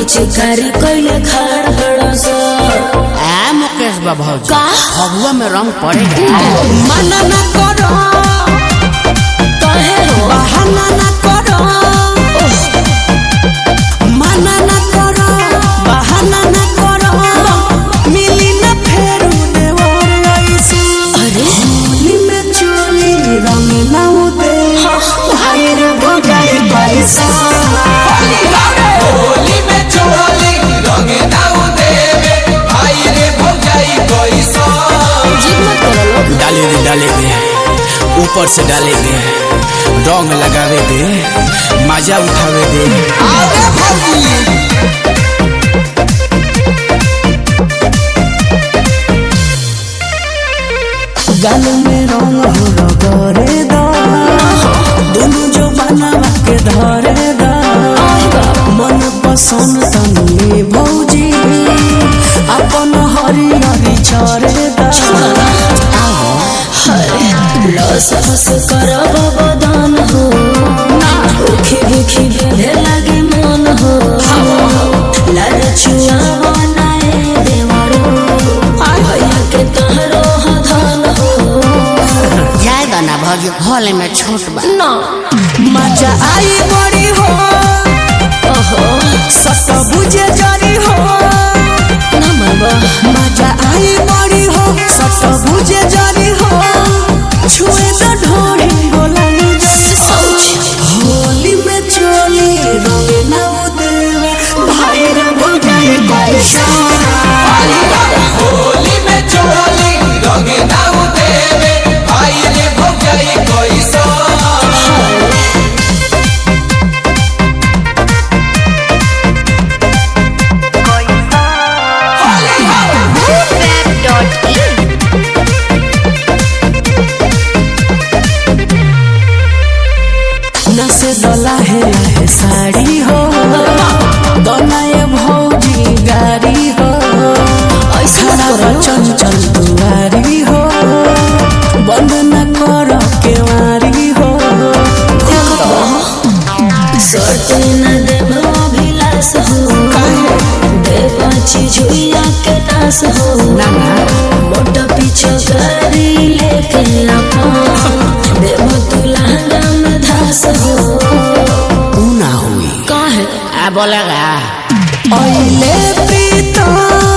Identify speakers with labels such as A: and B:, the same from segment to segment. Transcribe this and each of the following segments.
A: पिचकारी कैले खाड़ बड़ा सा
B: आ मुकेश बाबू
A: का?
B: फगुआ में रंग पड़ेगा
C: मना न करो
A: कहे हो
C: बहाना न करो मना न करो बहाना न करो मिली न फेरू देवर ऐसे
A: अरे
C: होली में चोली रंग न उदे भाई रे भगाई पैसा
D: होली में चोली रंग दाऊ देवे भाई रे भौजाई कैसा
A: जिद मत करो लोग
E: डाले दे डाले दे ऊपर से डाले दे रंग लगावे दे मजा उठावे दे
D: आगे भौजी
C: गाल में रंग हो रगरे दा दोनों जो बनावा के धरे दा मन पसंद तनी भौजी अपन हरी हरी चरे दा
A: लस फस करब बदन हो उखी भूखी बेधे लागे मन हो लाल चुआ बनाए देवरो भैया के तहरो धन हो
B: जाएगा ना भौजी हॉल में छोट बा
A: ना
C: मजा आई बड़ी हो
A: ओहो
C: सत बुझे जरी हो
A: ना मामा
C: मजा आई बड़ी हो सत बुझे जरी हो छुए तो ढोरी गोलाई जैसे होली में चोली रंग न उदेवे भाई रे भगाई पैसा
D: होली में चोली रंग दाऊ देवे भाई रे भौजाई कैसा
C: नसे दला है है साड़ी हो दोनाए भौजी गाड़ी हो ऐसा चंचल दुआरी हो बंद न कर केवारी हो
A: सोटे न देव अभिलाष हो देव चिजुइया के नाश हो मोटा पीछे गाड़ी लेके अपन देव तुलहंगा में धास हो
E: ऊ ना हुई
A: काहे
B: आ बोलेगा
C: ऐले प्रीतम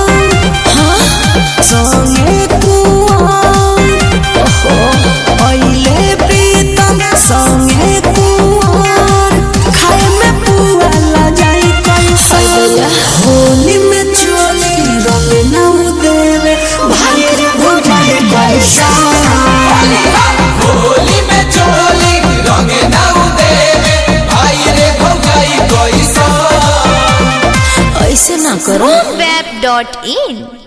C: संगे कुआर ऐले प्रीतम संगे कुआर खाए में पुआ ला जाई कैसे होली में चोली रंग न देवे भाई रे भगाई पैसा
D: होली में चोली रंग दाऊ देवे भाई रे भौजाई कैसा
A: ऐसे ना करो
F: web.in